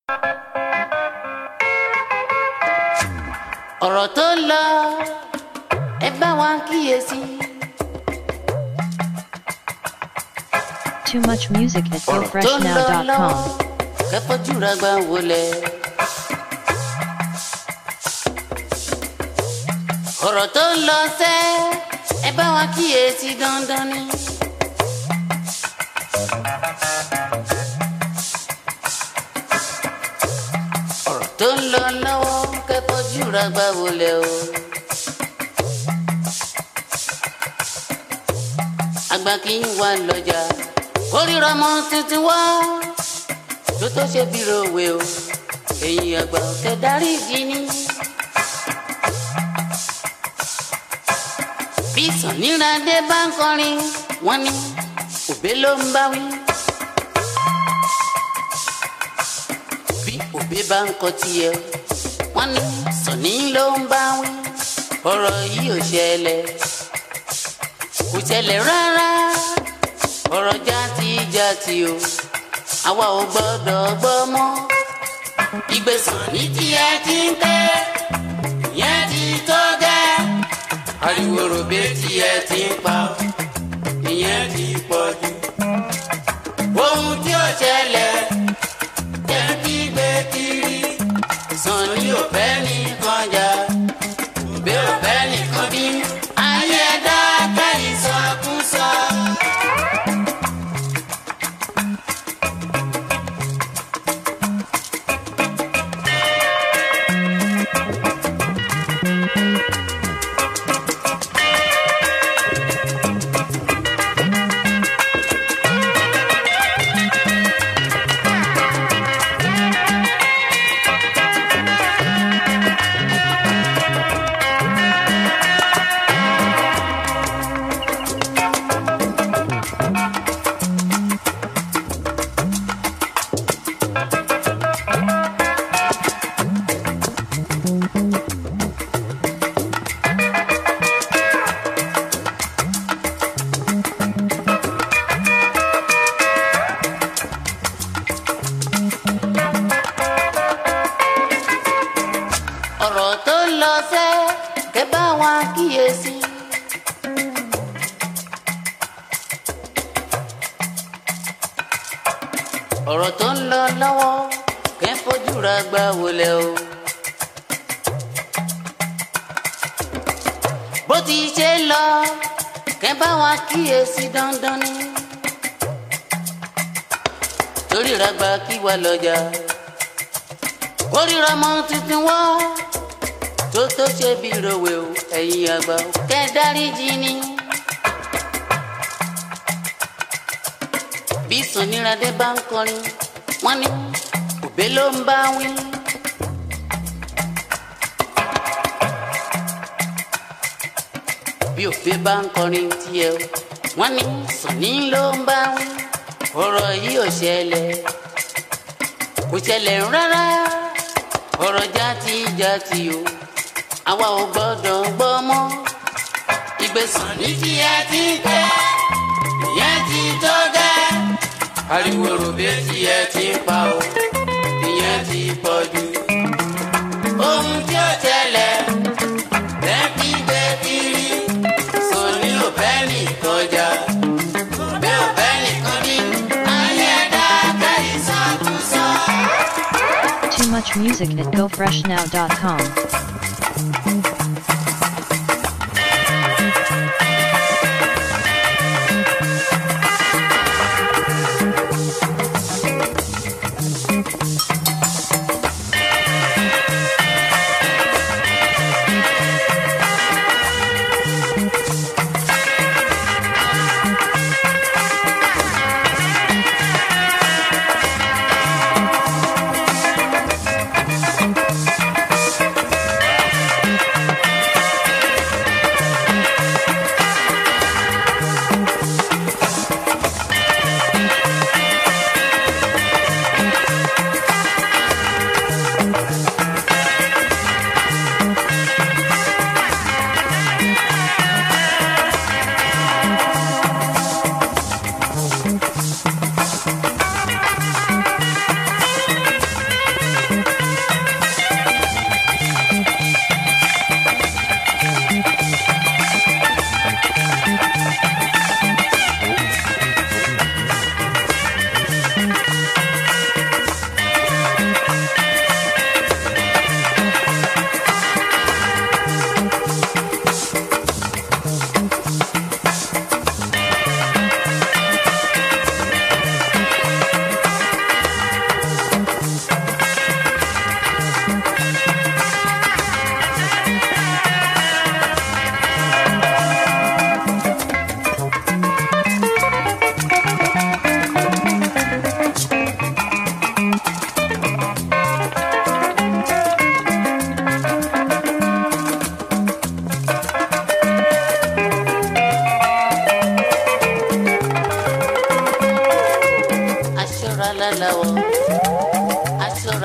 ọ̀rọ̀ tó ń lọ ẹ bá wa kíyèsí. Too much music at ọ̀rọ̀ tó ń lọ lọ́wọ́ gofreshnow.com. kẹ́fọ́jú ra gbà wọlé. ọ̀rọ̀ tó ń lọ sẹ́ ẹ bá wa kíyèsí dandan ni. ọ̀rọ̀ tó ń lọ lọ́wọ́ kẹ́fọ́jú ra gbà wọlé o. àgbà kì í wà lọ́jà kórìíra ọmọ tuntun wá tó tó ṣe bí rowe o èyí àgbà ọ̀kẹ́ darí ìdí ni. bí sàníràdé bá ń kọrin wọn ní òbé ló ń bá wí. bí òbé bá ń kọ tiẹ̀ wọn ní sàní ló ń bá wí. ọ̀rọ̀ yìí ò ṣẹlẹ̀ kò ṣẹlẹ̀ rárá ọ̀rọ̀ játijáti o àwa ò gbọ́dọ̀ gbọ́ mọ́ ìgbésàn ní tí ẹ ti ń tẹ́ ìyẹn ti tó gẹ́ ariwo ròbé tí ẹ ti ń pa ìyẹn ti pọ̀ jù ohun tí ó ṣẹlẹ̀ jẹ́ kí gbé kiri sàn ní òfẹ́ nìkan jà òbí òfẹ́ nìkan bí ayé ẹ̀dá kẹ́yìn sọkúsọ. ọ̀rọ̀ tó ń lọ sẹ́ kẹ́ bá wa kíyèsí. ọ̀rọ̀ tó ń lọ lọ́wọ́ kẹ́ fojú ra gbà wọlé o. bó ti ṣe lọ kẹ́ bá wa kíyèsí dandan ni. torí ra gbà kí wà lọ́jà kórìíra mọ tuntun wá tó tó ṣe bí rowe o ẹ̀yin àgbà o kẹ́ dáríjì ni. bí sàníràdé bá ń kọrin wọ́n ní òbé ló ń bá wí. bí òbé bá ń kọrin tiẹ̀ o wọ́n ní sàní ló ń bá wí. ọ̀rọ̀ yìí ò ṣẹlẹ̀ kò ṣẹlẹ̀ rárá ọ̀rọ̀ játijáti o àwa ò gbọ́dọ̀ gbọ́ mọ́ ìgbésàn ní tí ẹ ti ń tẹ́ ìyẹn ti tó gẹ́ ariwo ròbé tí ẹ ti ń pa o ìyẹn ti pọ̀ jù ohun tí ó ṣẹlẹ̀ lẹ́ẹ̀kí gbé kiri sọ̀ní ò fẹ́ nìkan jà òbẹ́ ò fẹ́ nìkan ní ayé ẹ̀dá kẹ́yìn sọ́kùsọ. Too much music at gofreshnow.com.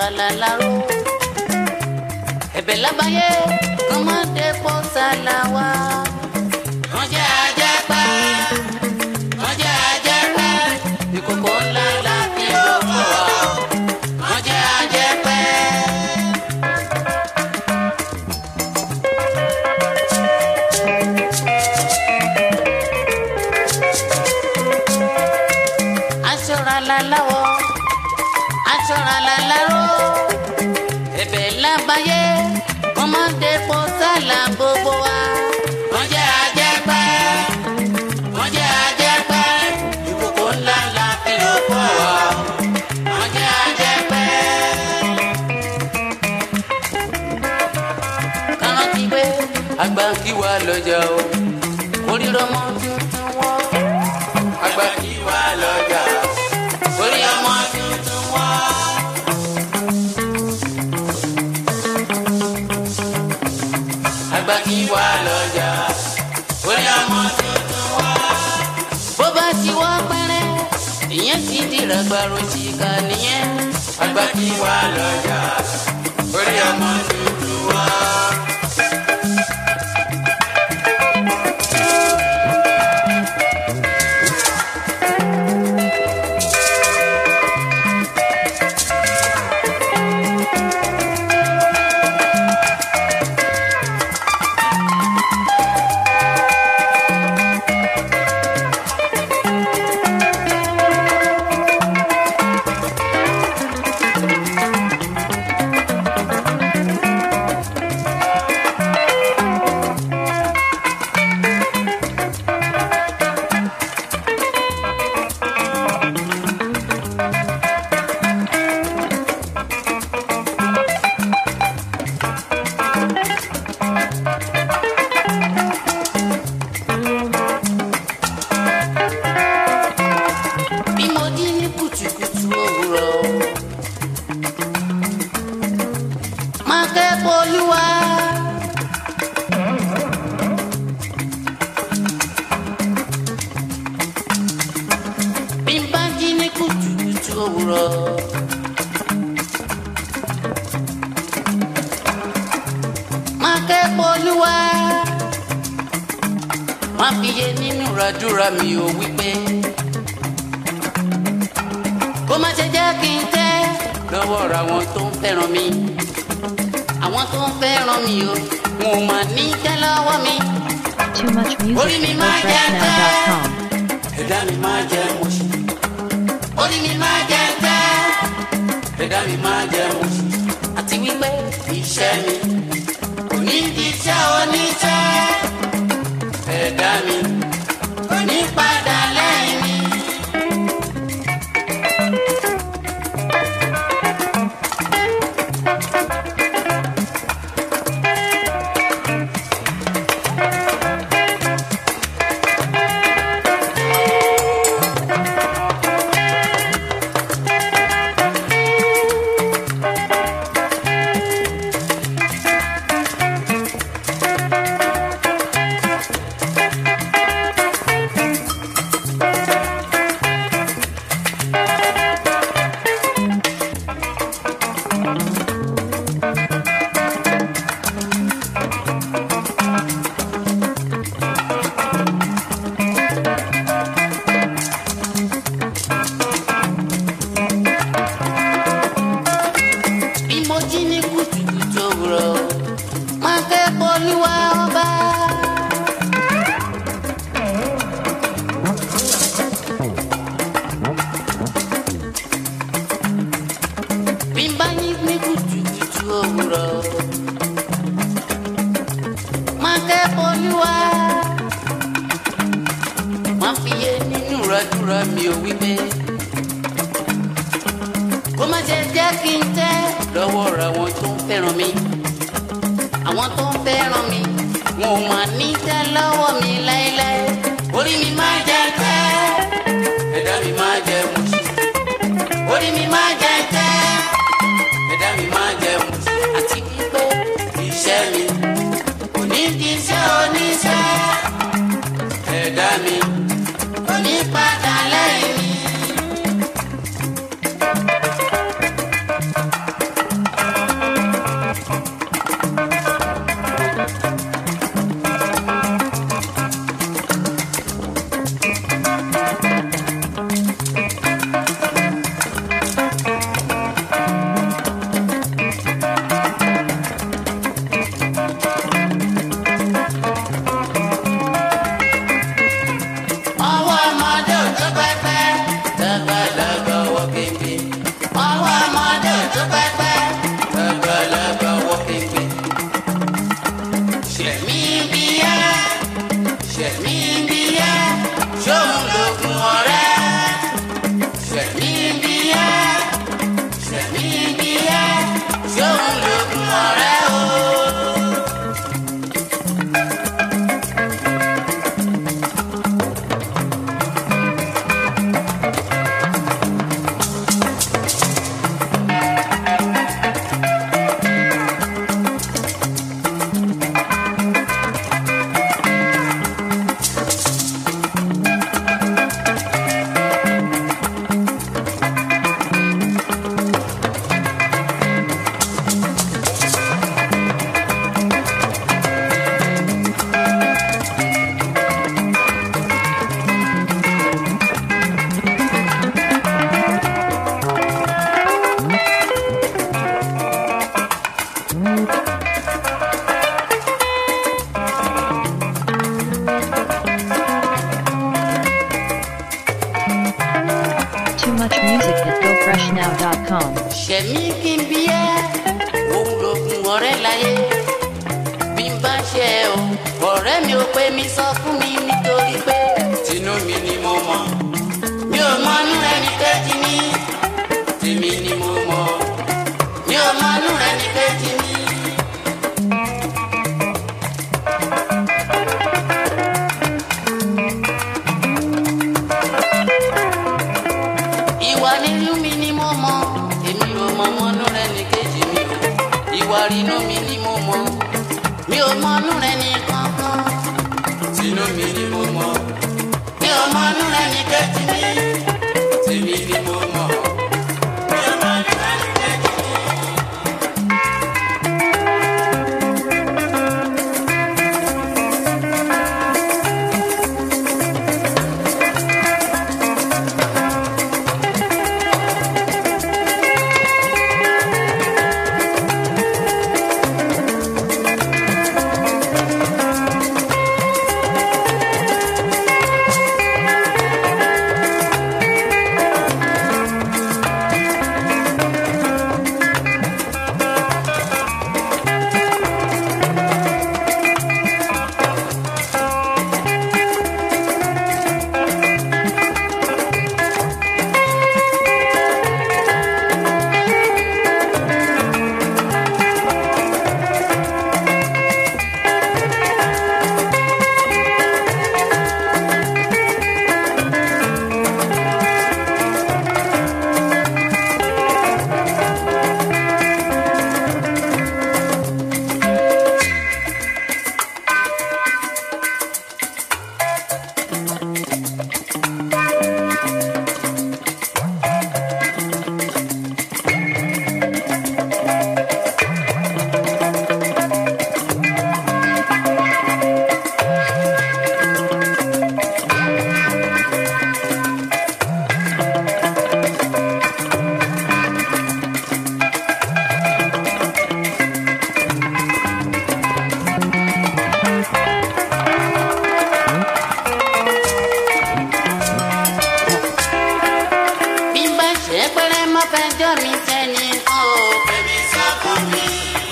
aṣọra láláró ẹ̀bẹ̀ lábáyé kọ́mọdé pọ̀ sálà wá. wọ́n jẹ́ ajẹ́pẹ́ wọ́n jẹ́ ajẹ́pẹ́ ìkòkò ńlá la fi lò fún wa. wọ́n jẹ́ ajẹ́pẹ́. aṣọra láláwọ̀ aṣọra láláró ẹ̀bẹ̀ lábáyé kọ́mọdé pọ̀ sálà gbogbo wa. wọ́n jẹ́ ajẹ́pẹ́ wọ́n jẹ́ ajẹ́pẹ́ ìkòkò ńlá la fi lò fún wa. wọ́n jẹ́ ajẹ́pẹ́. kárántì pé àgbà kí wà lọ́jà o orí ọmọ tuntun wọ́. àgbà kí wà lọ́jà orí ọmọ tuntun wọ́. àgbà kí wà lọ́jà orí ọmọ tuntun wọ́. bó bá ti wọ́ pẹ́rẹ́ ìyẹn ti dìrà gbàrò síkà nìyẹn. àgbà kí wà lọ́jà orí ọmọ tuntun wọ́. bí mo jí ní kùtùkùtù òwúrọ̀. máa kẹ́kọ̀ọ́ olúwa. bí n bá jí ní kùtùkùtù òwúrọ̀. máa kẹ́kọ̀ọ́ olúwa. máa fi yé nínú ràdúrà mi ò wípé kó má ṣe jẹ́ kí n tẹ́ lọ́wọ́ ra àwọn tó ń fẹ́ràn mi àwọn tó ń fẹ́ràn mi o wọn ò mà ní tẹ́ lọ́wọ́ mi Too much music at gofreshnow.com. ẹ̀dá mi máa jẹ mọ̀ṣí orí mi máa jẹ tẹ́ ẹ̀dá mi máa jẹ mọ̀ṣí àti wípé iṣẹ́ mi kò ní di iṣẹ́ oníṣẹ́ ẹ̀dá mi kò ní padà lẹ́yìn mi. bí mo jí ní kùtùkùtù òwúrọ̀ máa kẹ́kọ̀ọ́ olúwa ọba. bí n bá yí ní kùtùkùtù òwúrọ̀ máa kẹ́kọ̀ọ́ olúwa. máa fi yé nínú ìrọ̀dúrà mi ò wí pé kó má ṣe jẹ́ kí n tẹ́ lọ́wọ́ ra àwọn tó ń fẹ́ràn mi àwọn tó ń fẹ́ràn mi wọn ò mà ní tẹ́ lọ́wọ́ mi láéláé orí mi máa jẹ tẹ́ ẹ̀dá mi máa jẹ mọ̀ṣí orí mi máa jẹ tẹ́ ẹ̀dá mi máa jẹ mọ̀ṣí àti wípé iṣẹ́ mi kò ní di iṣẹ́ oníṣẹ́ ẹ̀dá mi kò ní padà lẹ́yìn mi. pẹ́pẹ́ àgbàlagbà wọ́ kéke. ṣẹ̀mí bíyá ṣẹ̀mí bíyá ṣóun lògùn ọ̀rẹ́. ṣẹ̀mí bíyá ṣẹ̀mí bíyá ṣóun lògùn ọ̀rẹ́ o. Too much music at gofreshnow.com. ṣẹ̀mí kí n bí ẹ́ òun lògùn ọ̀rẹ́ láyé bí n bá ṣe ẹ o ọ̀rẹ́ mi ò pé mi sọ fún mi nítorí pé tinú mi ni mo mọ̀ mi ò mọnú ẹni kejì mi tèmi ni mo mọ̀ mi ò mọnú ẹni kejì mi. ìwà nínú mi ni mo mọ̀ èmi ò mọ mọnú rẹ ní kejì mi o ìwà rínú mi ni mo mọ̀ mi ò mọnú rẹ ní kankan tinú mi ni mo mọ̀ mi ò mọnú rẹ ní kejì mi tèmi ni mo mọ̀. mi ò mọnú rẹ ní kejì mi. bí n bá ṣe pẹ́rẹ́ má fẹjọ́ mi sẹ́ni kan o. Bẹ́ẹ̀ni sọ fún mi.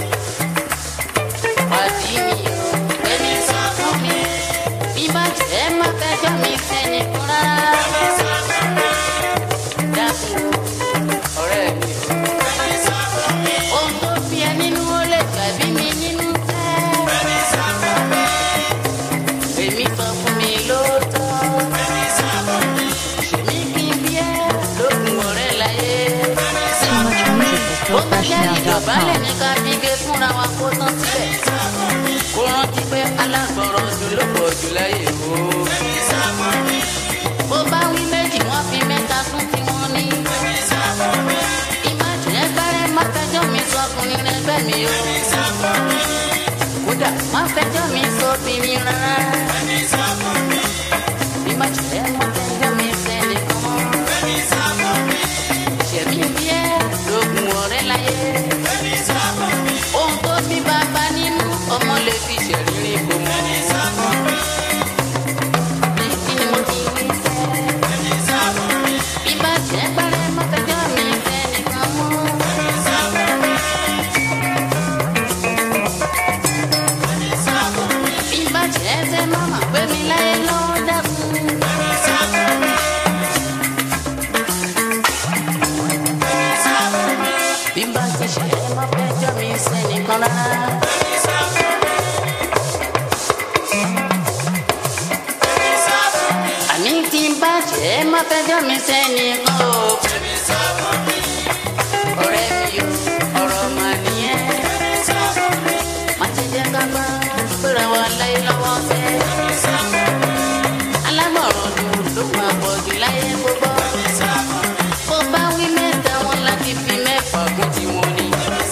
Pàdí mi o. Bẹ́ẹ̀ni sọ fún mi. Bí n bá ṣe má fẹjọ́ mi sẹ́ni kan rárá. Bẹ́ẹ̀ni sọ fún mi. Dákun o, ọ̀rẹ́ mi o. Bẹ́ẹ̀ni sọ fún mi. Ohun tó fi ẹ nínú ó lè gbàbí mi nínú fẹ́. Bẹ́ẹ̀ni sọ fún mi. Èmi sọ fún mi lóòótọ́. Bẹ́ẹ̀ni sọ fún mi. Ṣèmi kí n bí ẹ lókun ọ̀rẹ́ láyé. Too much music at Ó bá jẹ́ ìdọ̀bálẹ̀ gofreshnow.com. ní ká fi gé fúnra wa kó tán síbẹ̀. Kó rántí pé alágbọ̀rọ̀ jù ló pọ̀ jù láyé o. Bó bá wí méjì wọ́n fi mẹ́ta sún tí wọ́n ní. Ìmájìlẹ̀ gbárẹ́ má fẹjọ́ mi sọ ọkùnrin rẹ bẹ́ẹ̀ mi o. Kódà má fẹjọ́ mi sọ obìnrin rárá. Ìmájìlẹ̀ má fẹjọ́ mi sẹ́ni kan. Ṣẹ̀mí bí ẹ lóògùn ọ̀rẹ́ láyé. Ohun tó bí bàbá nínú ọmọ lè fi ṣẹ̀rírí kò mọ̀. Bí kí ni mo ti wí fẹ́? Bí bá jẹ́ gbárẹ́ má fẹjọ́ mi sẹ́ni kan mọ́. ẹ má fẹjọ́ mi sẹ́nìkan rárá. àní tí n bá jẹ́ ẹ má fẹjọ́ mi sẹ́nìkan o. ọ̀rẹ́ mi o ọ̀rọ̀ mà nìyẹn. má ṣe jẹ́ ká bá gbéra wa láyé lọ́wọ́ sẹ́. alámọ̀ràn dùn ló máa pọ̀ jù láyé gbogbo. bó bá wí mẹ́ta wọn láti fi mẹ́fà kún tiwọn ni.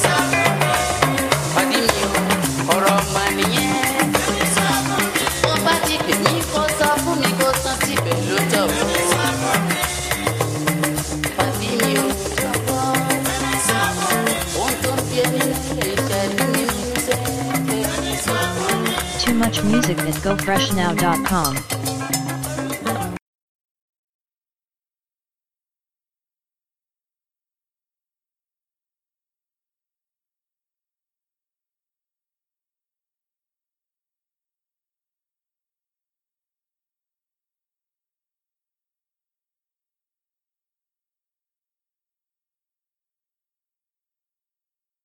pàdé mi o ọ̀rọ̀ mà nìyẹn. bó bá ti pè mí kó sọ fún mi kó tán síbẹ̀ ló tọ̀ o. pàdé mi o jọ̀wọ́. ohun tó ń bí ẹni lè ṣẹ́jú mi nínú sẹ́yìn. Too much music at gofreshnow.com.